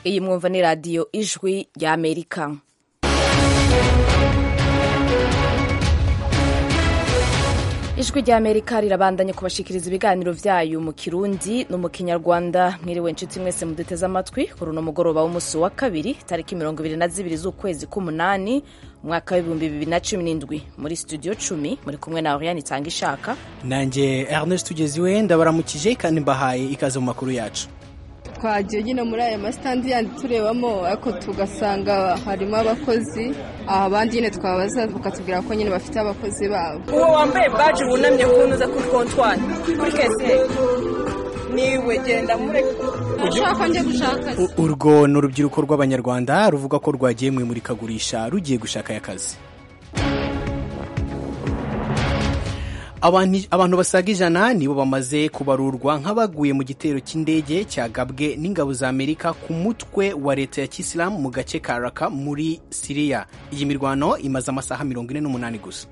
iyi mwumva ni radiyo ijwi rya amerika ijwi rya amerika rirabandanya kubashikiriza ibiganiro vyayo mu kirundi no mu kinyarwanda mwiriwe nshuti mwese muduteze amatwi kuri uno mugoroba w'umusi wa kabiri tariki mirongo ibiri na zibiri z'ukwezi k'umunani umwaka w'ibihumbi bibiri na cumi n'indwi muri studio cumi muri kumwe na oriane itanga ishaka nanjye ernest tugeziwe ndabaramukije kandi mbahaye ikaze mu makuru yacu twagiye nyine muri aya masitandi yandi turebamo ariko tugasanga harimo abakozi abandi nyine twabaza bakatubwira ko nyine bafite abakozi babo uwo wambaye baji wunamye kunuza kuri kontwari kuri kesiyeri niwe genda mureke ushaka njye gushaka urwo ni urubyiruko rw'abanyarwanda ruvuga ko rwagiye mu imurikagurisha rugiye gushakayo akazi abantu basaga ijana nibo bamaze kubarurwa nk'abaguye mu gitero cy'indege cyagabwe n'ingabo za amerika ku mutwe wa leta ya kisilamu mu gace ka raka muri siriya iyi mirwano imaze amasaha mirongo ine n'umunani gusa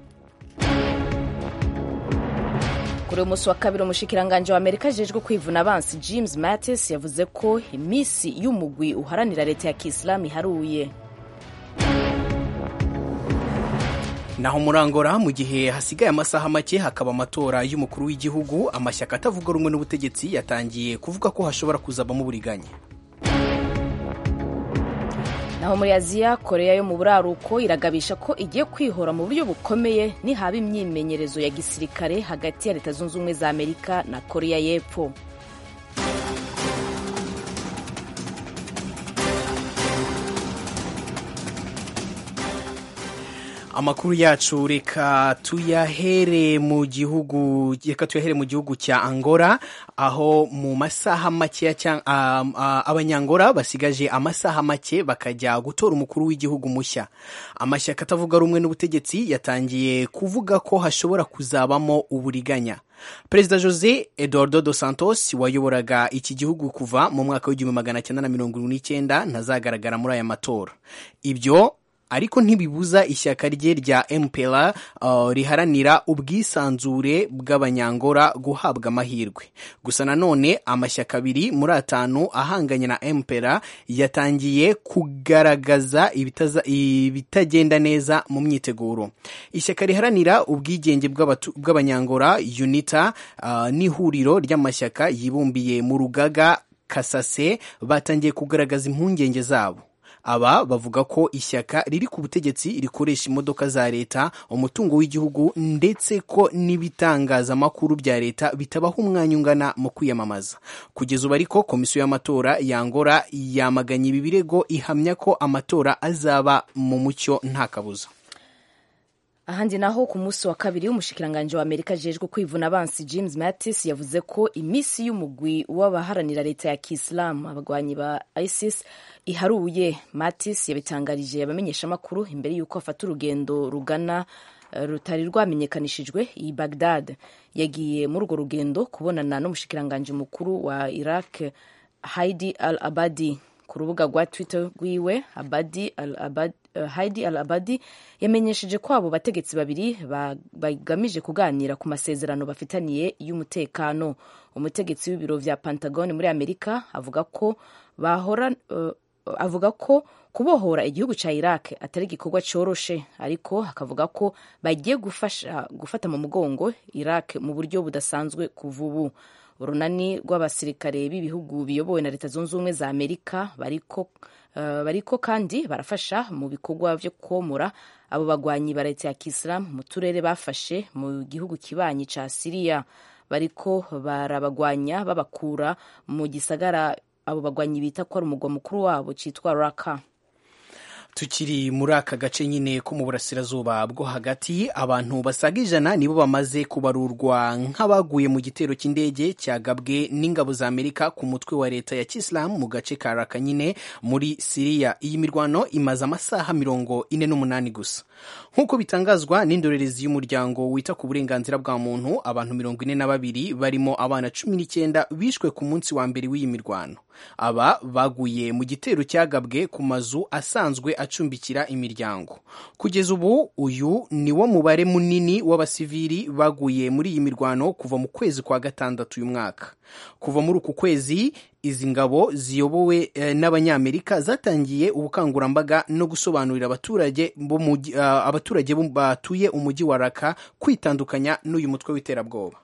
kuri uyu munsi wa kabiri umushikiranganji wa amerika ajejwe kwivuna abansi james mattis yavuze ko iminsi y'umugwi uharanira leta ya kisilamu iharuye naho murangora mu gihe hasigaye amasaha make hakaba amatora y'umukuru w'igihugu amashyaka atavuga rumwe n'ubutegetsi yatangiye kuvuga ko hashobora kuzabamo uburiganya naho muri aziya koreya yo mu buraruko iragabisha ko igiye kwihora mu buryo bukomeye nihaba imyimenyerezo ya gisirikare hagati ya leta zunze ubumwe za amerika na koreya y'epfo amakuru yacu reka tuyahere mu gihugu reka tuyahere mu gihugu cya Angola aho mu masaha make abanyangora basigaje amasaha make bakajya gutora umukuru w'igihugu mushya amashyaka atavuga rumwe n'ubutegetsi yatangiye kuvuga ko hashobora kuzabamo uburiganya perezida jose eduardo dos santos wayoboraga iki gihugu kuva mu mwaka w'igihumbi magana cyenda na mirongo irindwi n'icyenda ntazagaragara muri aya matora ibyo ariko ntibibuza ishyaka rye rya mpera uh, riharanira ubwisanzure bw'abanyangora guhabwa amahirwe gusa nanone amashyaka abiri muri atanu ahanganye na mpera yatangiye kugaragaza ibitagenda neza mu myiteguro ishyaka riharanira ubwigenge bw'abanyangora unita uh, n'ihuriro ry'amashyaka yibumbiye mu rugaga kasase batangiye kugaragaza impungenge zabo aba bavuga ko ishyaka riri ku butegetsi rikoresha imodoka za leta umutungo w'igihugu ndetse ko n'ibitangazamakuru bya leta bitabaha umwanya ungana mu kwiyamamaza kugeza ubu ariko komisiyo y'amatora yangora yamaganye ibi birego ihamya ko amatora azaba mu mucyo nta kabuza ahandi naho ku munsi wa kabiri umushikiranganji wa amerika ajejwe kwivuna abansi james mattis yavuze ko iminsi y'umugwi w'abaharanira leta ya kisilamu abagwanyi ba isis iharuye mattis yabitangarije abamenyeshamakuru imbere y'uko afata urugendo rugana rutari rwamenyekanishijwe i bagdad yagiye muri urwo rugendo kubonana n'umushikiranganji mukuru wa iraq haidi al abadi ku rubuga rwa twitter rwiwe abadi al abadi Haidi al Abadi yamenyesheje ko abo bategetsi babiri bagamije kuganira ku masezerano bafitaniye y'umutekano umutegetsi w'ibiro vya Pentagon muri Amerika avuga ko bahora uh, avuga ko kubohora igihugu ca Iraq atari igikorwa coroshe ariko akavuga ko bagiye gufasha gufata mu mugongo Iraq mu buryo budasanzwe kuva ubu urunani rw'abasirikare b'ibihugu biyobowe na leta zunze ubumwe za Amerika bariko Uh, bariko kandi barafasha mu bikorwa vyo komora abo bagwanyi ba leta ya kisilamu mu turere bafashe mu gihugu kibanyi ca siriya bariko barabagwanya babakura mu gisagara abo bagwanyi bita ko ari umugwa mukuru wabo citwa raka tukiri muri aka gace nyine ko mu burasirazuba bwo hagati abantu basaga ijana nibo bamaze kubarurwa nk'abaguye mu gitero cy'indege cyagabwe n'ingabo za amerika ku mutwe wa leta ya kisilamu mu gace ka raka nyine muri siriya iyi mirwano imaze amasaha mirongo ine n'umunani gusa nk'uko bitangazwa n'indorerezi y'umuryango wita ku burenganzira bwa muntu abantu mirongo ine na babiri barimo abana cumi n'icyenda bishwe ku munsi wa mbere w'iyi mirwano aba baguye mu gitero cyagabwe ku mazu asanzwe acumbikira imiryango kugeza ubu uyu ni wo mubare munini w'abasivili baguye muri iyi mirwano kuva mu kwezi kwa gatandatu uyu mwaka kuva muri uku kwezi izi ngabo ziyobowe eh, n'abanyamerika zatangiye ubukangurambaga no gusobanurira abaturage bo mugi- ah, abaturage bo batuye umujyi wa raka kwitandukanya n'uyu mutwe w'iterabwoba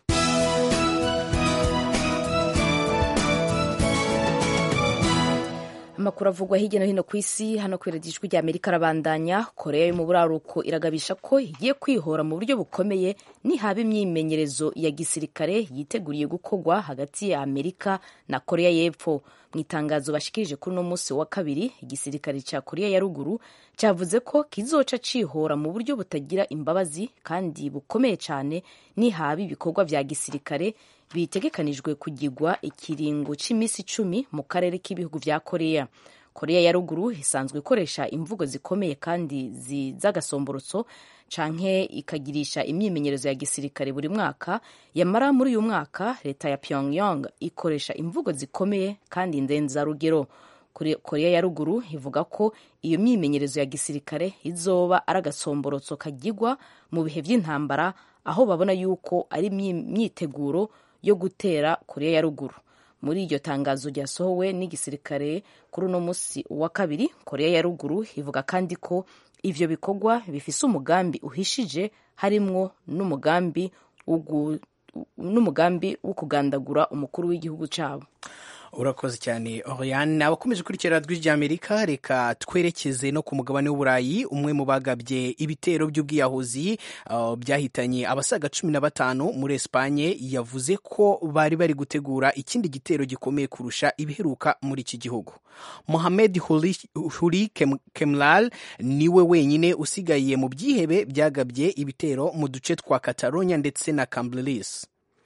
amakuru avugwa hirya no hino ku isi hano ku ijwi rya amerika arabandanya korea yo mu buraruko iragabisha ko igiye kwihora mu buryo bukomeye nihaba imyimenyerezo ya gisirikare yiteguriye gukorwa hagati ya amerika na korea y'epfo mu itangazo bashikirije kuri uno munsi wa kabiri igisirikare cya korea ya ruguru cyavuze ko kizoca cihora mu buryo butagira imbabazi kandi bukomeye cyane nihaba ibikorwa vya gisirikare bitegekanijwe kugirwa ikiringo cy'iminsi icumi mu karere k'ibihugu vya korea korea ya ruguru isanzwe ikoresha imvugo zikomeye kandi zi- z'agasomborotso canke ikagirisha imyimenyerezo ya gisirikare buri mwaka yamara muri uyu mwaka leta ya pyongyang ikoresha imvugo zikomeye kandi ndenzarugero Kore- korea ya ruguru ivuga ko iyo myimenyerezo ya gisirikare izoba ari agasomborotso kagirwa mu bihe by'intambara aho babona yuko ari imyi- imyiteguro yo gutera korea ya ruguru muri iryo tangazo ryasohowe n'igisirikare kuri uno munsi wa kabiri korea ya ruguru ivuga kandi ko ivyo bikorwa bifise umugambi uhishije harimwo n'umugambi wo gu- n'umugambi wo kugandagura umukuru w'igihugu cabo urakoze cyane oriane abakomeje gukurikira rw'ijwi ry'amerika reka twerekeze no ku mugabane w'uburayi umwe mu bagabye ibitero by'ubwiyahuzi uh, byahitanye abasaga cumi na batanu muri esipanye yavuze ko bari bari gutegura ikindi gitero gikomeye kurusha ibiheruka muri iki gihugu mohamed huri, huri Kem, kemlal niwe wenyine usigaye mu byihebe byagabye ibitero mu duce twa catalonia ndetse na cambrilis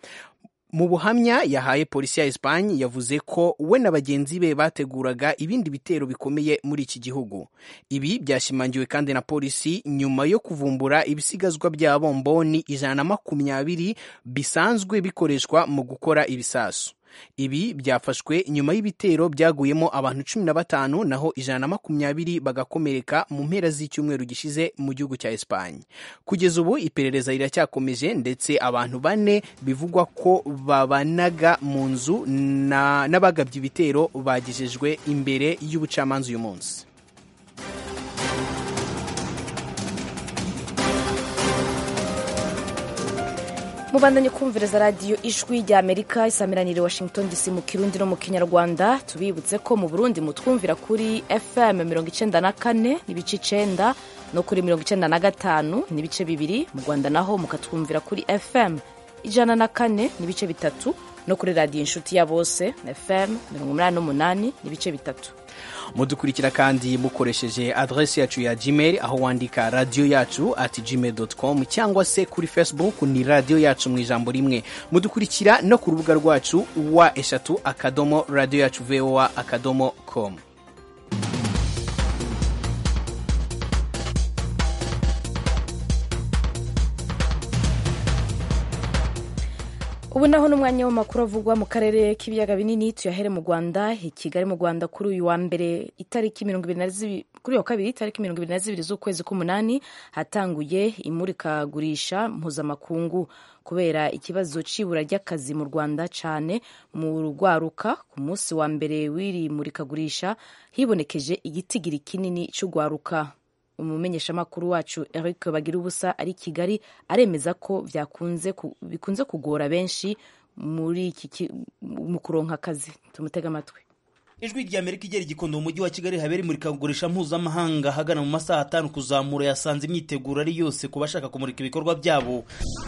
mu buhamya yahaye polisi ya Espagne yavuze ko we na bagenzi be bateguraga ibindi bitero bikomeye muri iki gihugu ibi byashimangiwe kandi na polisi nyuma yo kuvumbura ibisigazwa bya bomboni ijana na makumyabiri bisanzwe bikoreshwa mu gukora ibisasu ibi byafashwe nyuma y'ibitero byaguyemo abantu cumi na batanu naho ijana na makumyabiri bagakomereka mu mpera z'icyumweru gishize mu gihugu cya Espagne kugeza ubu iperereza riracyakomeje ndetse abantu bane bivugwa ko babanaga mu nzu na- n'abagabye ibitero bagejejwe imbere y'ubucamanza uyu munsi mubandanye kumviriza radiyo ijwi rya amerika isamiraniye washington dc mu kirundi no mu kinyarwanda tubibutse ko mu burundi mutwumvira kuri fm mirongo icenda na kane n'ibice icenda no kuri mirongo icenda na gatanu n'ibice bibiri mu rwanda naho mukatwumvira kuri fm ijana na kane n'ibice bitatu no kuri radiyo inshuti ya bose fm mirongo umunani n'umunani n'ibice bitatu mudukurikira kandi mukoresheje adresi yacu ya gmail aho wandika radiyo yacu at gmail com cyangwa se kuri facebook ni radiyo yacu mu ijambo rimwe mudukurikira no ku rubuga rwacu wa eshatu akadomo radiyo yacu voa akadomo com ubu naho n'umwanya w'amakuru avugwa mu karere k'ibiyaga binini tuyahere mu rwanda i kigali mu rwanda kuri uyu wa mbere itariki mirongo ibiri na zibiri kuri uyu wa kabiri itariki mirongo ibiri na zibiri z'ukwezi k'umunani hatanguye imurikagurisha mpuzamakungu kubera ikibazo c'ibura ry'akazi mu rwanda cyane mu rwaruka ku munsi wa mbere w'iri murikagurisha hibonekeje igitigiri kinini c'urwaruka umumenyeshamakuru wacu Eric bagira ubusa ari i kigali aremeza ko byakunze ku- bikunze kugora benshi muri iki ki- mu kuronka akazi tumutega amatwi ijwi rya amerika igera igikondo mu mujyi wa kigali habera imurikagurisha mpuzamahanga ahagana mu masaha atanu kuzamura yasanze imyiteguro ari yose ku bashaka kumurika ibikorwa byabo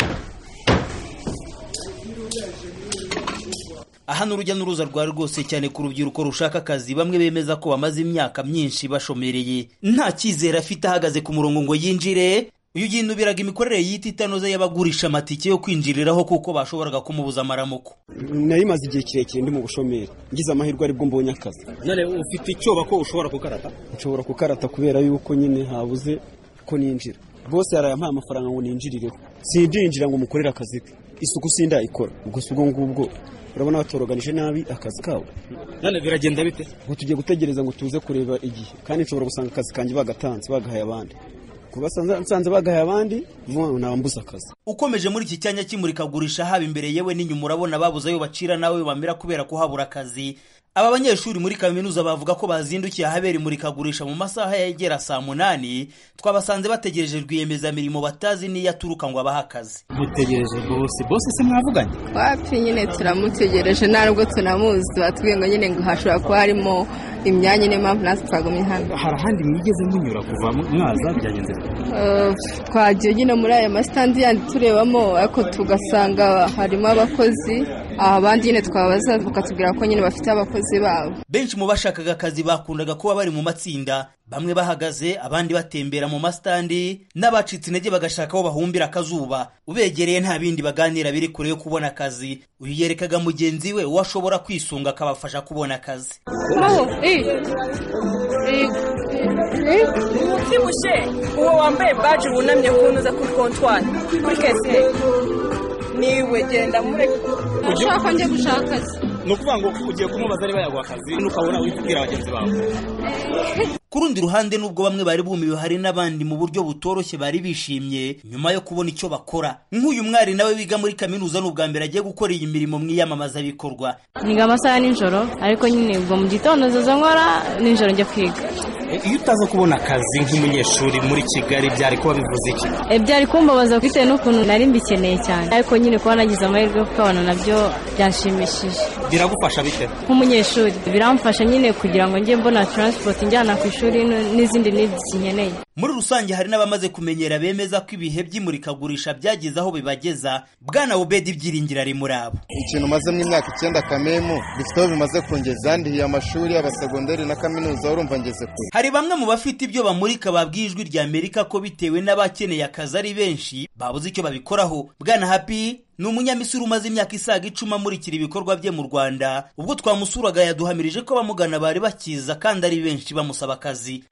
aha ni urujya n'uruza rwari rwose cyane ku rubyiruko rushaka akazi bamwe bemeza ko bamaze imyaka myinshi bashomereye nta cyizere afite ahagaze ku murongo ngo yinjire uyu yinubiraga imikorere y'iti itanoze y'abagurisha amatike yo kwinjiriraho kuko bashoboraga kumubuza amaramuko nari maze igihe kirekire ndi mu bushomeri ngize amahirwe aribwo mbonye akazi none ufite icyoba ko ushobora kukarata nshobora kukarata kubera yuko nyine habuze ko ninjira bose yarayampaye amafaranga ngo ninjirireho sindinjira ngo mukorere akazi ke isuku sindayikora ubwo si ubwo ngubwo urabona batoroganije nabi akazi kabo none biragenda bite ngo tugiye gutegereza ngo tuze kureba igihe kandi nshobora gusanga akazi kanjye bagatanze bagahaye abandi kuba nsanze bagahaye abandi nabambuza akazi ukomeje muri iki cyanya cy'imurikagurisha haba imbere yewe n'inyuma urabona babuze ayo bacira nawe bamera kubera kuhabura akazi aba banyeshuri muri kaminuza bavuga ko bazindukiye ahabera imurikagurisha mu masaha yegera saa munani twabasanze bategereje rwiyemezamirimo batazi n'iyo aturuka ngo abahe akazi mutegereje bose bose se mwavuganye wapi nyine turamutegereje nta nubwo tunamuzi batubwiye ngo nyine ngo hashobora kuba harimo imyanya niyo mpamvu natwe twagumye hano hari ahandi mwigeze munyura kuva mwaza byagenze twagiye nyine muri aya masitandi yandi turebamo ariko tugasanga harimo abakozi abandi nyine twabaza bakatubwira ko nyine bafite abakozi babo benshi mu bashakaga akazi bakundaga kuba bari mu matsinda bamwe bahagaze abandi batembera mu masitandi n'abacitse intege bagashaka aho bahumbira akazuba ubegereye nta bindi baganira biri kure yo kubona akazi uyu yerekaga mugenzi we uwo ashobora kwisunga akabafasha kubona akazi ubyibushye uwo wambaye baji wunamye kunuza kuri kontwari kuri kese niwe genda mureke ushaka njye gushaka akazi ni ukuvuga ngo ugiye kumubaza niba yaguha akazi ukabona witubwira bagenzi bawe ku rundi ruhande nubwo bamwe bari bumiwe hari n'abandi mu buryo butoroshye bari bishimye nyuma yo kubona icyo bakora nk'uyu mwari nawe wiga muri kaminuza ni ubwa mbere agiye gukora iyi mirimo mu iyamamazabikorwa niga amasaha ya nijoro ariko nyine ubwo mu gitondo nzoza nkora nijoro njya kwiga iyo utaza kubona akazi nk'umunyeshuri muri kigali byari kuba bivuze iki byari kumbabaza bitewe n'ukuntu nari mbikeneye cyane ariko nyine kuba nagize amahirwe yo kukabona nabyo byanshimishije biragufasha bite nk'umunyeshuri biramfasha nyine kugira ngo njye mbona taransipoti njyana ku ishuri n'izindi nidisi nkeneye muri rusange hari n'abamaze kumenyera bemeza ko ibihe by'imurikagurisha byageze aho bibageza bwana ubedi ibyiringiro ari muri abo ikintu umazemo imyaka icyenda kamemu bifite aho bimaze kungeza ndihiye amashuri y'abasegonderi na kaminuza urumva ngeze kure hari bamwe mu bafite ibyo bamurika babwiye ijwi rya amerika ko bitewe n'abakeneye akazi ari benshi babuze icyo babikoraho bwana happy ni umunyamisiri umaze imyaka isaga icumi amurikira ibikorwa bye mu rwanda ubwo twamusuraga yaduhamirije ko abamugana bari bakiza kandi ari benshi bamusaba akazi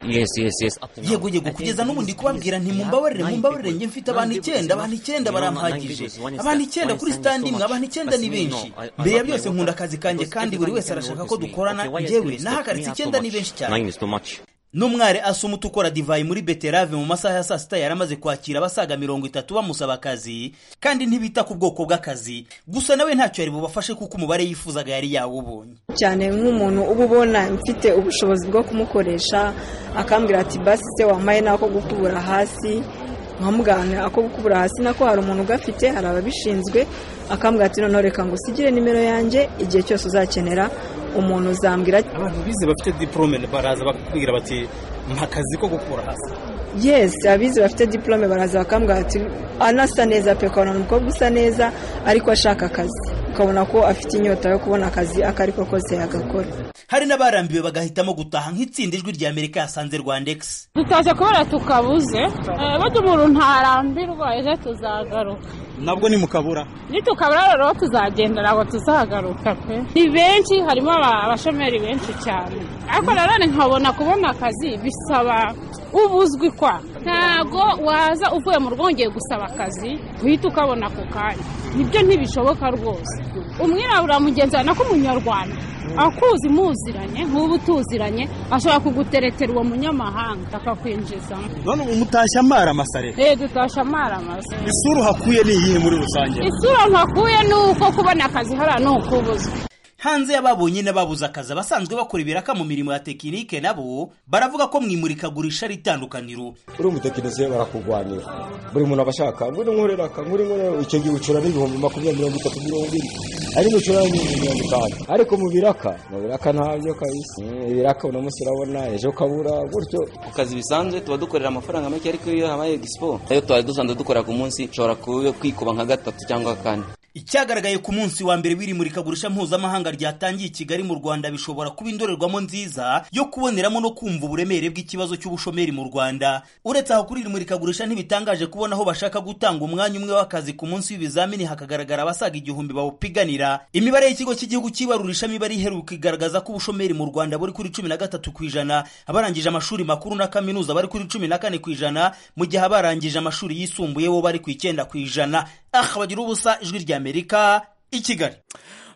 yego yego kugeza n'ubu ndi kubabwira nti mumbabarire mumbabarire njye mfite abantu icyenda abantu icyenda barampagije abantu icyenda kuri sitandi imwe abantu icyenda ni benshi mbere ya byose nkunda akazi kanjye kandi buri wese arashaka ko dukorana njyewe nahagaritse icyenda ni benshi cyane n'umwari asumuta ukora divayi muri beterave mu masaha ya saa sita yari amaze kwakira abasaga mirongo itatu bamusaba akazi kandi ntibita ku bwoko bw'akazi gusa nawe ntacyo yari bubafashe kuko umubare yifuzaga yari yawubonye cyane nk'umuntu uba ubona mfite ubushobozi bwo kumukoresha akambwira ati basi se wambaye n'ako gukubura hasi nkamugana ako gukubura hasi nako hari umuntu ugafite hari ababishinzwe akambwira ati noneho reka ngo usigire nimero yanjye igihe cyose uzakenera umuntu uzambwira abantu bize bafite diporome baraza bakubwira bati mpa akazi ko gukura hasi yesi abizi bafite diporome baraza bakambwira ati anasa neza pe ukabona umukobwa usa neza ariko ashaka akazi ukabona ko afite inyota yo kubona akazi ako ariko kose yagakora hari n'abarambiwe bagahitamo gutaha nk'itsinda ijwi rya amerika yasanze rwandex tutaje kubera tukabuze burya umuntu ntarambirwa ejo tuzagaruka nabwo ni mukabura nitukabura rero tuzagenda ntabwo tuzagaruka pe ni benshi harimo abashomeri benshi cyane ariko nanone nkabona kubona akazi bisaba ubuzwi kwa ntabwo waza uvuye mu rugo wongeye gusaba akazi uhita ukabona ako kanya nibyo ntibishoboka rwose umwirabura mugenzi wawe nako umunyarwanda akuzi muziranye nk'ubu tuziranye ashobora kuguteretera uwo munyamahanga akakwinjizamo none umutashya amara amasare rero dutashya amara amasare isura uhakuye ni iyihe muri rusange isura ntakuye ni uko kubona akazi hariya ni ukubuzwa hanze y'ababonye n'ababuze akazi abasanzwe bakora ibiraka mu mirimo ya tekinike nabo baravuga ko mu imurikagurisha ari itandukaniro uri umutekinisiye barakurwanira buri muntu aba ashaka nguri nkorera aka nguri nkorera icyo gihe ucura n'ibihumbi makumyabiri mirongo itatu mirongo ine ari gucura n'ibihumbi mirongo itanu ariko mu biraka mu biraka ntabyo kabisa ibiraka uno munsi urabona ejo ukabura gutyo ku kazi bisanzwe tuba dukorera amafaranga make ariko iyo habaye egisipo ayo twari dusanzwe dukora ku munsi ushobora kwikuba nka gatatu cyangwa kane icyagaragaye ku munsi wa mbere w'iri murikagurisha mpuzamahanga ryatangiye i kigali mu rwanda bishobora kuba indorerwamo nziza yo kuboneramo no kumva uburemere bw'ikibazo cy'ubushomeri mu rwanda uretse aho kuri iri murikagurisha ntibitangaje kubona aho bashaka gutanga umwanya umwe w'akazi ku munsi w'ibizamini hakagaragara abasaga igihumbi bawupiganira imibare y'ikigo cy'igihugu cy'ibarurishamibare iheruka igaragaza ko ubushomeri mu rwanda buri kuri cumi na gatatu ku ijana abarangije amashuri makuru na kaminuza bari kuri cumi na kane ku ijana mu gihe abarangije amashuri yisumbuye bo bari ku icyenda ku ijana aha bagira ubusa ijwi rya amerika i kigali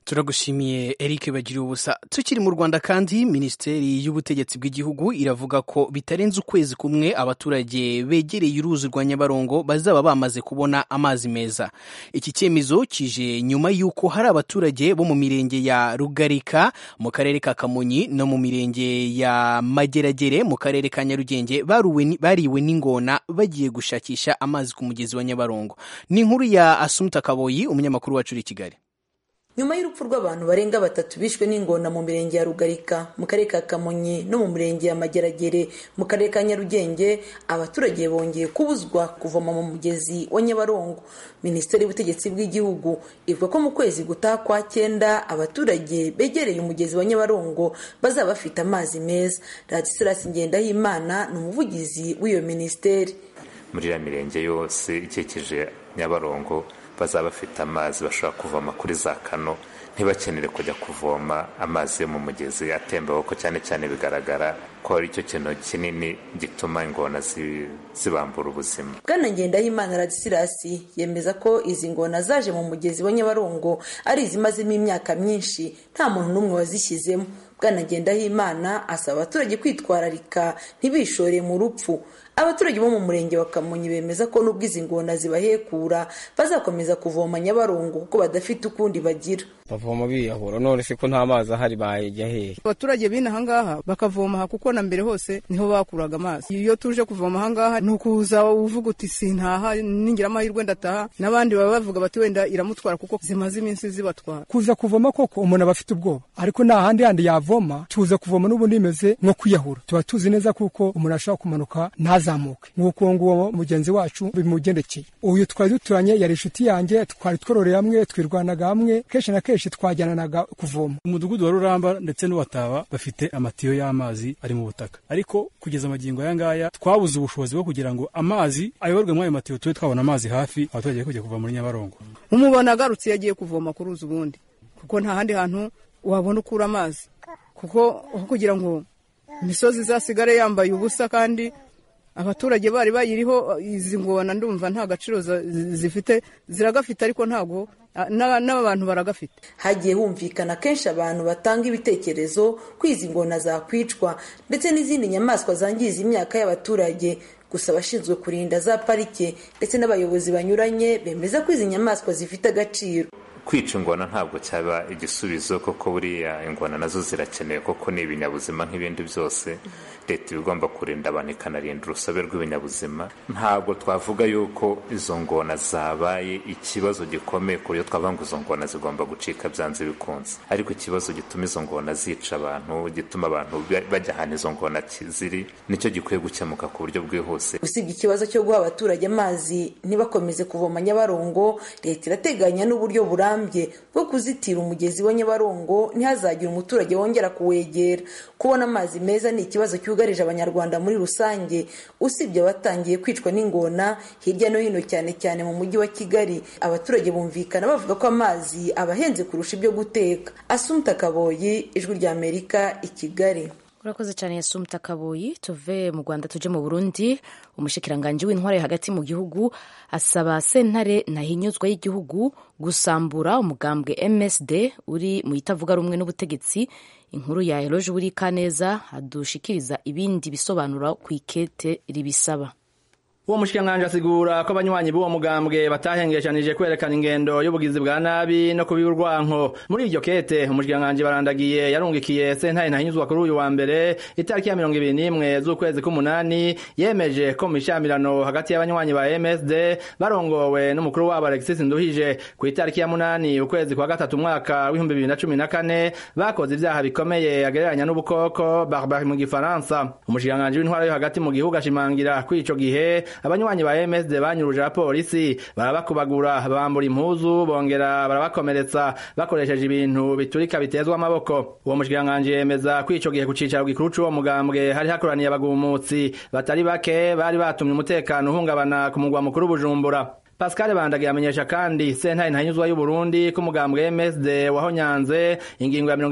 turagushimiye Eric bagira ubusa tukiri mu Rwanda kandi minisiteri y'ubutegetsi bw'igihugu iravuga ko bitarenze ukwezi kumwe abaturage begereye uruzi rwa Nyabarongo bazaba bamaze kubona amazi meza iki cyemezo kije nyuma y'uko hari abaturage bo mu mirenge ya Rugarika mu karere ka Kamonyi no mu mirenge ya Mageragere mu karere ka Nyarugenge baruwe bariwe n'ingona bagiye gushakisha amazi ku mugezi wa Nyabarongo ni inkuru ya Asumta Kaboyi umunyamakuru wacu uri i Kigali nyuma y'urupfu rw'abantu barenga batatu bishwe n'ingona mu mirenge ya rugarika mu karere ka kamonyi no mu mirenge ya mageragere mu karere ka nyarugenge abaturage bongeye kubuzwa kuvoma mu mugezi wa nyabarongo minisiteri y'ubutegetsi bw'igihugu ivuga ko mu kwezi gutaha kwa cyenda abaturage begereye umugezi wa nyabarongo bazaba bafite amazi meza radisirasi ngendahimana ni umuvugizi w'iyo minisiteri muri iriya mirenge yose ikikije nyabarongo bazaba bafite amazi bashobora kuvoma kuri za kano ntibakenere kujya kuvoma amazi yo mu mugezi atemba kuko cyane cyane bigaragara ko ari cyo kintu kinini gituma ingona zibambura ubuzima bwana ngendahimana radisirasi yemeza ko izi ngona zaje mu mugezi wa nyabarongo ari izimazemo imyaka myinshi nta muntu n'umwe wazishyizemo bwana ngendahimana asaba abaturage kwitwararika ntibishore mu rupfu abaturage bo mu murenge wa kamonyi bemeza ko nubwo izi ngona zibahekura bazakomeza kuvoma nyabarongo kuko badafite ukundi bagira bavoma biyahura none se ko nta mazi ahari bayajya hehe abaturage b'ino ahangaha bakavoma aha kuko na mbere hose niho bakuraga amazi iyo tuje kuvoma ahangaha ni ukuza uvuga uti sintaha ningira amahirwe ndataha n'abandi baba bavuga bati wenda iramutwara kuko zimaze iminsi zibatwara kuza kuvoma koko umuntu aba afite ubwoba ariko nta handi handi yavoma tuza kuvoma n'ubundi bimeze nko kwiyahura tuba tuzi neza kuko umuntu ashobora kumanuka ntazamuke nk'uko nguwo mugenzi wacu bimugendekeye uyu twari duturanye yari inshuti yanjye twari twororeye hamwe twirwanaga hamwe kenshi na kenshi twajyananaga kuvoma umudugudu wa ruramba ndetse n'uwataba bafite amatiyo y'amazi ari mu butaka ariko kugeza amagingo aya ngaya twabuze ubushobozi bwo kugira ngo amazi ayoborwe muri ayo matiyo tube twabona amazi hafi abaturage kujya kuva muri nyabarongo umubona agarutse iyo agiye kuvoma ku ruzi ubundi kuko nta handi hantu wabona ukura amazi kuko aho kugira ngo imisozi izasigare yambaye ubusa kandi abaturage bari bayiriho izi ngona ndumva nta gaciro zifite ziragafite ariko ntabwo n'abantu baragafite hagiye humvikana kenshi abantu batanga ibitekerezo ko izi ngona zakwicwa ndetse n'izindi nyamaswa zangiza imyaka y'abaturage gusa abashinzwe kurinda za parike ndetse n'abayobozi banyuranye bemeza ko izi nyamaswa zifite agaciro kwica ingona ntabwo cyaba igisubizo kuko buriya ingona nazo zirakenewe kuko ni ibinyabuzima nk'ibindi byose leta iba igomba kurinda abantu ikanarinda urusobe rw'ibinyabuzima ntabwo twavuga yuko izo ngona zabaye ikibazo gikomeye ku buryo twavuga ngo izo ngona zigomba gucika byanze bikunze ariko ikibazo gituma izo ngona zica abantu gituma abantu bajya ahantu izo ngona ziri nicyo gikwiye gukemuka ku buryo bwihuse usibye ikibazo cyo guha abaturage amazi ntibakomeze kuvoma nyabarongo leta irateganya n'uburyo burambye bwo kuzitira umugezi wa nyabarongo ntihazagire umuturage wongera kuwegera kubona amazi meza ni ikibazo cyugarije abanyarwanda muri rusange usibye abatangiye kwicwa n'ingona hirya no hino cyane cyane mu mujyi wa kigali abaturage bumvikana bavuga ko amazi abahenze kurusha ibyo guteka asumta kaboyi ijwi rya amerika i kigali urakoze cyane yasumta kaboyi tuve mu rwanda tuje mu burundi umushikiranganji w'intware hagati mu gihugu asaba sentare ntahinyuzwa y'igihugu gusambura umugambwe msd uri mu itavuga rumwe n'ubutegetsi inkuru ya eroge buri kaneza adushikiriza ibindi bisobanuro ku ikete ribisaba uwo mushikiranganji asigura ko abanywanyi b'uwo mugambwe batahengeshanije kwerekana ingendo y'ubugizi bwa nabi no kubiba urwanko muri iryo kete umushikiranganji barandagiye yarungikiye sentare ntahinyuzwa kuri uyu wa mbere itariki ya mirongo ibiri n'imwe z'ukwezi k'umunani yemeje ko mu mishamirano hagati y'abanywanyi ba msd barongowe n'umukuru wabo alexis nduhije ku itariki ya munani ukwezi kwa gatatu umwaka w'ibihumbi bibiri na cumi na kane bakoze ibyaha bikomeye agereranya n'ubukoko barbari mu gifaransa umushikiranganji w'intwara yo hagati mu gihugu ashimangira ko ico gihe abanywanyi ba MSD banyuruje abapolisi barabakubagura bambura impuzu bongera barabakomeretsa bakoresheje ibintu biturika bitezwa amaboko uwo mushikiranganji yemeza ko ico gihe ku cicaro gikuru c'uwo mugambwe hari hakoraniye abagumutsi batari bake bari batumye umutekano uhungabana ku mugwa mukuru Bujumbura Pascal Bandage yamenyesha kandi sentare ntanyuzwa y'u Burundi ko umugambwe MSD wahonyanze ingingo ya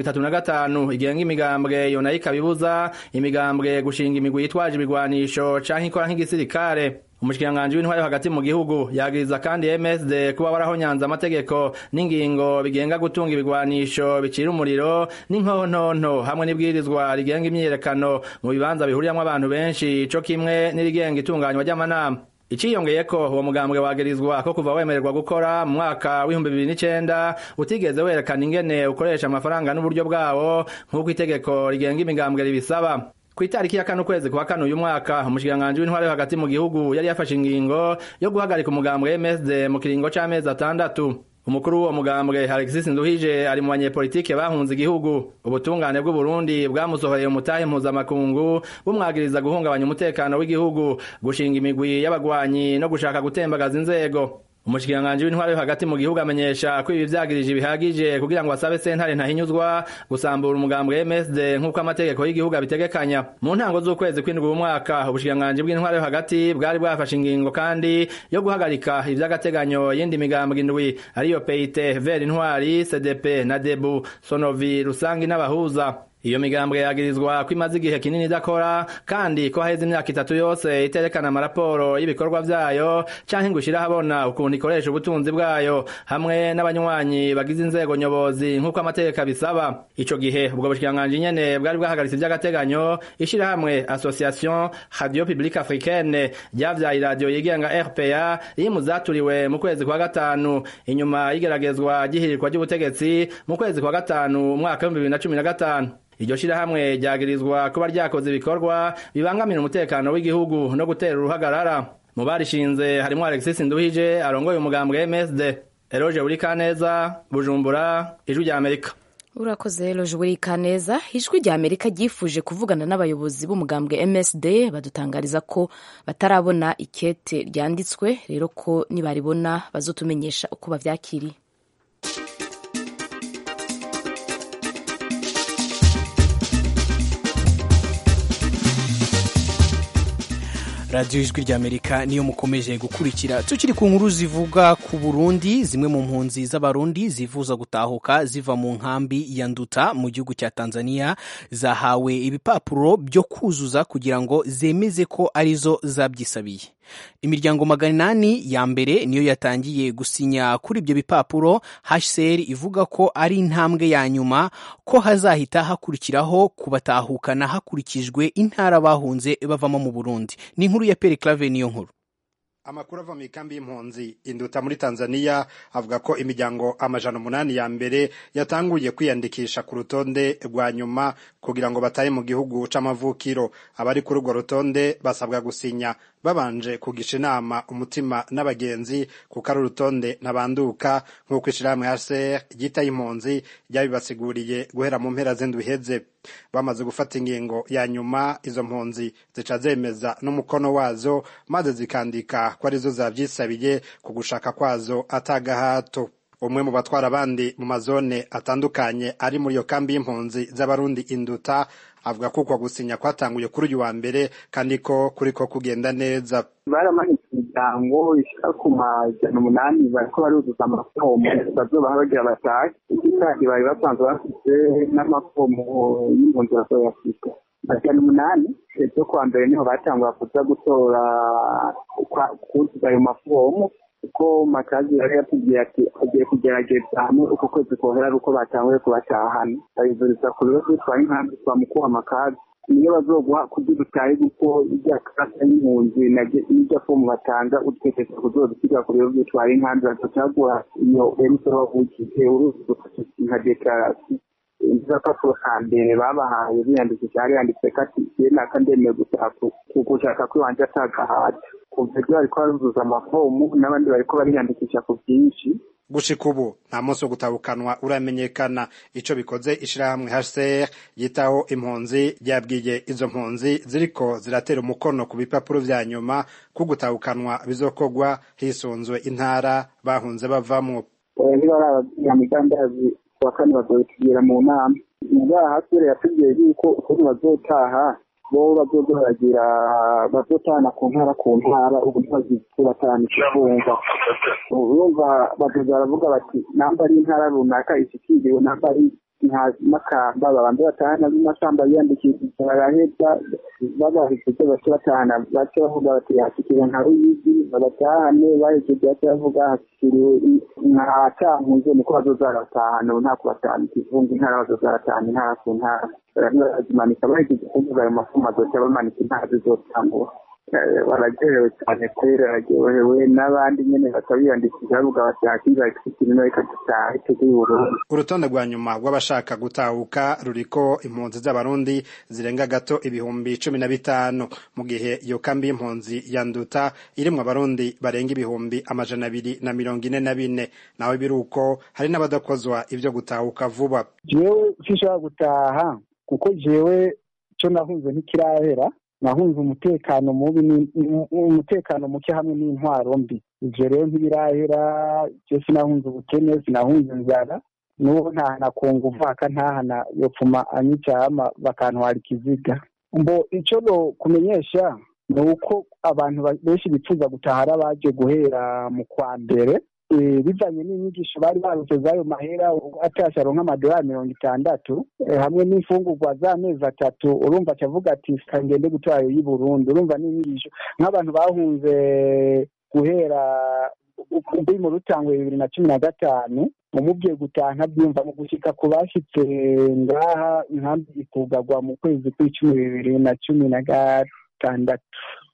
35 igenga imigambwe yona ikabibuza imigambwe gushinga imigwi yitwaje ibigwanisho canke ikora nk'igisirikare umushikiranganji w'intwari yo hagati mu gihugu yagiriza kandi MSD kuba warahonyanze amategeko n'ingingo bigenga gutunga ibigwanisho bicira umuriro n'inkontonto hamwe n'ibwirizwa rigenga imyiyerekano mu bibanza bihuriyamwo abantu benshi co kimwe n'irigenga itunganywa ry'amanama iciyongeye ko uwo mugambwe wagirizwa ko kuva wemererwa gukora mu mwaka w'ibihumbi bibiri n'icenda utigeze werekana ingene ukoresha amafaranga n'uburyo bwawo nk'uko itegeko rigenga imigambwe ribisaba ku itariki ya kane ukwezi kwa kane uyu mwaka umushikiranganji w'intwari yo hagati mu gihugu yari yafashe ingingo yo guhagarika umugambwe MSD mu kiringo c'amezi atandatu umukuru w'uwo mugambwe Alexis Nduhije ari mu banyepolitike bahunze igihugu ubutungane bw'u Burundi bwamusohoreye umutahe mpuzamakungu bumwagiriza guhungabanya umutekano w'igihugu gushinga imigwi y'abagwanyi no gushaka gutembagaza inzego umushikiranganji w'intwari yo hagati mu gihugu amenyesha ko ibi vyagirije bihagije kugira ngo asabe sentare ntahinyuzwa gusambura umugambwe MSD nk'uko amategeko y'igihugu abitegekanya mu ntango z'ukwezi kw'indwi uyu mwaka ubushikiranganji bw'intwari yo hagati bwari bwafashe ingingo kandi yo guhagarika ivy'agateganyo y'indi migambwe indwi ariyo PIT Ver Intwari CDP na Debu Sonovi Rusangi n'abahuza iyo migambwe yagirizwa ko imaze igihe kinini idakora kandi ko haheze imyaka itatu yose iterekana amaraporo y'ibikorwa vyayo canke ngo ishire ahabona ukuntu ikoresha ubutunzi bwayo hamwe n'abanywanyi bagize inzego nyobozi nk'uko amategeko abisaba ico gihe ubwo bushikiranganji nyene bwari bwahagaritse ivy'agateganyo ishirahamwe association radio publique africaine ryavyaye iradiyo yigenga rpa iri mu zaturiwe mu kwezi kwa gatanu inyuma y'igeragezwa ry'ihirirwa ry'ubutegetsi mu kwezi kwa gatanu umwaka w'ibihumbi bibiri na cumi na gatanu iryo shirahamwe ryagirizwa kuba ryakoze ibikorwa bibangamira umutekano w'igihugu no gutera uruhagarara mu barishinze harimwo Alexis Nduhije arongoye umugambwe MSD Eroge Urikaneza Bujumbura ijwi rya Amerika urakoze Eroge Urikaneza ijwi rya Amerika ryifuje kuvugana n'abayobozi b'umugambwe MSD badutangariza ko batarabona ikete ryanditswe rero ko nibaribona bazotumenyesha uko bavyakiriye radiyo ijwi ry'amerika niyo mukomeje gukurikira tukiri ku nkuru zivuga ku burundi zimwe mu mpunzi z'abarundi zifuza gutahuka ziva mu nkambi ya nduta mu gihugu cya tanzania zahawe ibipapuro byo kuzuza kugira ngo zemeze ko arizo zabyisabiye imiryango magana inani ya mbere niyo yatangiye gusinya kuri ibyo bipapuro hcr ivuga ko ari intambwe ya nyuma ko hazahita hakurikiraho kubatahukana hakurikijwe intara bahunze bavamo mu burundi ni inkuru ya peri clave niyo nkuru amakuru ava mu ikambi y'impunzi induta muri tanzania avuga ko imiryango amajana umunani ya mbere yatanguye kwiyandikisha ku rutonde rwa nyuma kugira ngo batahe mu gihugu c'amavukiro abari kuri urwo rutonde basabwa gusinya babanje kugisha inama umutima n'abagenzi kuko ari urutonde ntabanduka nk'uko ishirahamwe hcr ryitaye impunzi ryabibasiguriye guhera mu mpera z'indwi iheze bamaze gufata ingingo ya nyuma izo mpunzi zica zemeza n'umukono wazo maze zikandika ko arizo zavyisabiye ku gushaka kwazo atagahato umwe mu batwara abandi mu mazone atandukanye ari muri iyo kambi y'impunzi z'abarundi induta avuga ko uko gusinya kwatanguye kuri uyu wa mbere kandi ko kuriko kugenda neza baramanitse imiryango ishika ku majana umunani bariko baruzuza amafomu bazobaha bagira batahe ikindi kandi bari basanzwe bafise n'amafomu y'impunzi bazoyafise majana umunani ejo kuwa mbere niho batangura kuza gutora kuzuza ayo mafomu kuko makazi yari yatubwiye ati agiye kugerageza hamwe uko kwezi kohera ari uko batanguye kubatahana babivuriza ku bibazo bitwara inkambi twamukuha amakazi niyo bazoguha kugira utahe kuko irya kasa y'impunzi n'irya fomu batanga utekereza kuzozisiga ku bibazo bitwara inkambi bazocaguha iyo emisoro wavukiye uruzi nka dekarasiyo agapapuro ka mbere babahaye biyandikisha hari yanditse ko ati igihe naka ndemeye gushaka kwiwanje atagahata kuva ibyo bariko baruzuza amafomu n'abandi bariko bariyandikisha ku bwinshi gushika ubu nta munsi wo gutabukanwa uramenyekana ico bikoze ishirahamwe HCR yitaho impunzi ryabwiye izo mpunzi ziriko ziratera umukono ku bipapuro vya nyuma ko gutabukanwa bizokorwa hisunzwe intara bahunze bavamwo ntibarababwira migambi wa kane bazobitubwira mu nama ubwaha hasire yatubwiye yuko ukuntu bazotaha bo bazoza baragira bazotahana ku ntara ku ntara ubu ntibazibatahana ikivumva urumva bazoza baravuga bati namba ari intara runaka ishikiriwe namba ari nta makamba babanza batahana b'amasamba biyandikishije baraheza babahejeje bace batahana bace bavuga bati hashikiriwe nka ruyigi babatahane bahejeje bace bavuga hashikiriwe nka cankuzo niko bazoza baratahana ubu nta kubatahana ikivunga intara bazoza baratahana intara ku ntara barazimanika bahejeje kuvuga ayo mafumu azoca bamanika intara zizotangura baragerewe cyane kubera bararyohewe n'abandi nyine bakabiyandikisha bavuga bati hakiza ikirimo reka dutahe tujye i burundi urutonde rwa nyuma rw'abashaka gutahuka ruriko impunzi z'abarundi zirenga gato ibihumbi cumi na bitanu mu gihe iyo kambi y'impunzi ya nduta irimwo abarundi barenga ibihumbi amajana abiri na mirongo ine na bine nawe biri uko hari n'abadakozwa ibyo gutahuka vuba jewe sinshobora gutaha kuko jewe cyo nahunze ntikirahera nahunze umutekano mubi umutekano muke hamwe n'intwaro mbi ivyo rero ntibirahera je sinahunze ubukene sinahunze inzara n'ubu ntahana kunga uvaka ntahana yopfuma anyicama bakantwara ikiziga mbo ico no kumenyesha ni uko abantu benshi bifuza gutaha ari abaje guhera mu kwa mbere bivanye n'inyigisho bari barutse z'ayo mahera atasha aronka amadolari mirongo itandatu hamwe n'imfungurwa z'amezi atatu urumva acavuga ati kangende gutora ayo y'i burundi urumva n'inyigisho nk'abantu bahunze guhera kuri mu rutangwe bibiri na cumi na gatanu umubwiye gutaha ntabyumva mu gushika ku bashitse ngaha inkambi ikugagwa mu kwezi kw'icumi bibiri na cumi na gatandatu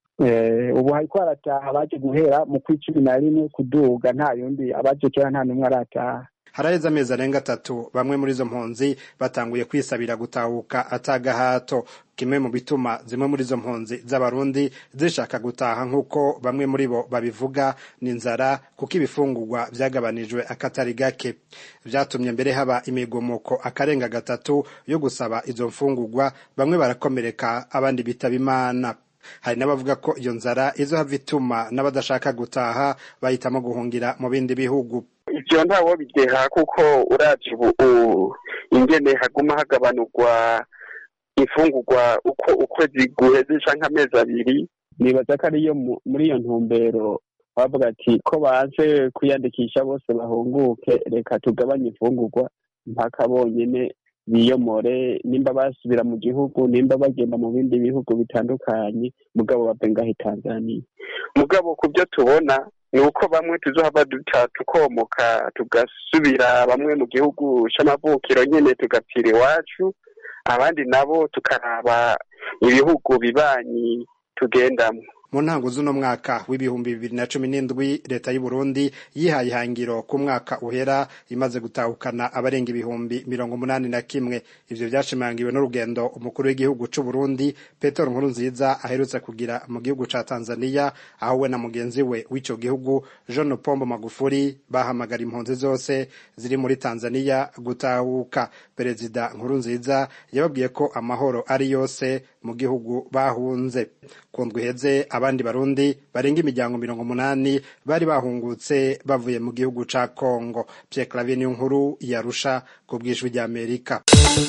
ubu hariko harataha abaje guhera mu kw'icumi na rimwe kuduga nta yundi abaje kera nta n'umwe arataha haraheze amezi arenga atatu bamwe muri izo mpunzi batanguye kwisabira gutahuka atagahato kimwe mu bituma zimwe muri izo mpunzi z'abarundi zishaka gutaha nk'uko bamwe muri bo babivuga ni inzara kuko ibifungurwa byagabanijwe akatari gake byatumye mbere haba imigomoko akarenga gatatu yo gusaba izo mfungurwa bamwe barakomereka abandi bitaba imana hari n'abavuga ko iyo nzara izohava ituma n'abadashaka gutaha bahitamo guhungira mu bindi bihugu ivyo ntawo bideha kuko uravye ubu ingene haguma hagabanurwa imfungurwa uko ukwezi guheze canke amezi abiri nibaza ko ariyo muri iyo ntumbero bavuga ati ko baze kwiyandikisha bose bahunguke reka tugabanye imfungurwa mpaka bonyene biyomore nimba basubira mu gihugu nimba bagenda mu bindi bihugu bitandukanye mugabo bave ngaho tanzania mugabo ku byo tubona ni uko bamwe tuzohava duta tukomoka tugasubira bamwe mu gihugu c'amavukiro nyene tugapfira iwacu abandi nabo tukaraba ibihugu bibanyi tugendamwo mu ntango z'uno mwaka w'ibihumbi bibiri na cumi n'indwi leta y'u Burundi yihaye ihangiro ku mwaka uhera imaze gutahukana abarenga ibihumbi mirongo umunani na kimwe ivyo vyashimangiwe n'urugendo umukuru w'igihugu c'u Burundi Petero Nkurunziza aherutse kugira mu gihugu ca Tanzania aho we na mugenzi we w'ico gihugu John Pombo Magufuli bahamagara impunzi zose ziri muri Tanzania gutahuka perezida Nkurunziza yababwiye ko amahoro ari yose mu gihugu bahunze kundwa iheze abandi barundi barenga imiryango mirongo umunani bari bahungutse bavuye mu gihugu ca Kongo Pierre Claver niyo nkuru yarusha ku bw'ijwi ry'Amerika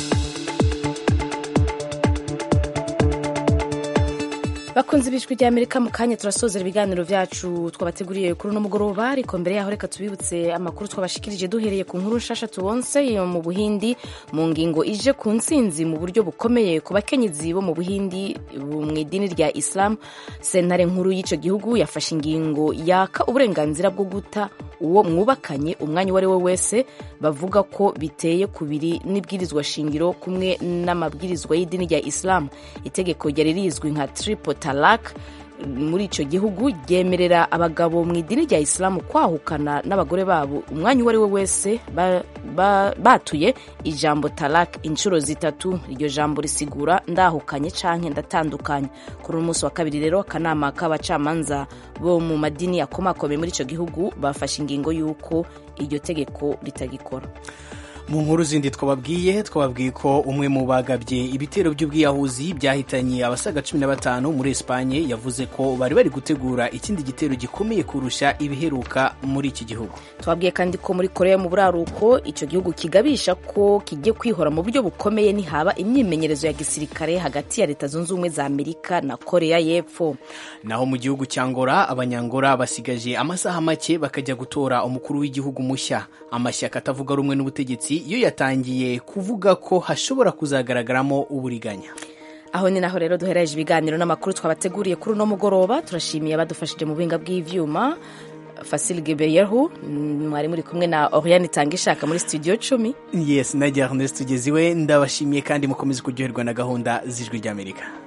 bakunze ibijwi rya amerika mu kanya turasozera ibiganiro byacu twabateguriye kuri uno mugoroba ariko mbere yaho reka tubibutse amakuru twabashikirije duhereye ku nkuru nshasha tubonse yo mu buhindi mu ngingo ije ku ntsinzi mu buryo bukomeye ku bakenyezi bo mu buhindi mu idini rya islam sentare nkuru y'icyo gihugu yafashe ingingo yaka uburenganzira bwo guta uwo mwubakanye umwanya uwo ari we wese bavuga ko biteye kubiri n'ibwirizwa shingiro kumwe n'amabwirizwa y'idini rya islam itegeko ryari rizwi nka triple talak muri icyo gihugu ryemerera abagabo mu idini rya isilamu kwahukana n'abagore babo umwanya uwo ari we wese batuye ijambo talak inshuro zitatu iryo jambo risigura ndahukanye canke ndatandukanye kuri uno munsi wa kabiri rero akanama k'abacamanza bo mu madini akomakomeye muri icyo gihugu bafashe ingingo y'uko iryo tegeko ritagikora mu nkuru zindi twababwiye twababwiye ko umwe mu bagabye ibitero by'ubwiyahuzi byahitanye abasaga cumi na batanu muri esipanye yavuze ko bari bari gutegura ikindi gitero gikomeye kurusha ibiheruka muri iki gihugu twabwiye kandi ko muri korea mu buraruko icyo gihugu kigabisha ko kigiye kwihora mu buryo bukomeye nihaba imyimenyerezo ya gisirikare hagati ya leta zunze ubumwe za amerika na korea y'epfo naho mu gihugu cya ngora abanyangora basigaje amasaha make bakajya gutora umukuru w'igihugu mushya amashyaka atavuga rumwe n'ubutegetsi burundi yo yatangiye kuvuga ko hashobora kuzagaragaramo uburiganya aho ni naho rero duhereje ibiganiro n'amakuru twabateguriye kuri uno mugoroba turashimiye abadufashije mu buhinga bw'ivyuma Fasil Gebeyehu mwari muri kumwe na Oriane Tangishaka muri studio 10 yes najya Ernest tugeziwe ndabashimiye kandi mukomeze kuryoherwa na gahunda z'ijwi ry'Amerika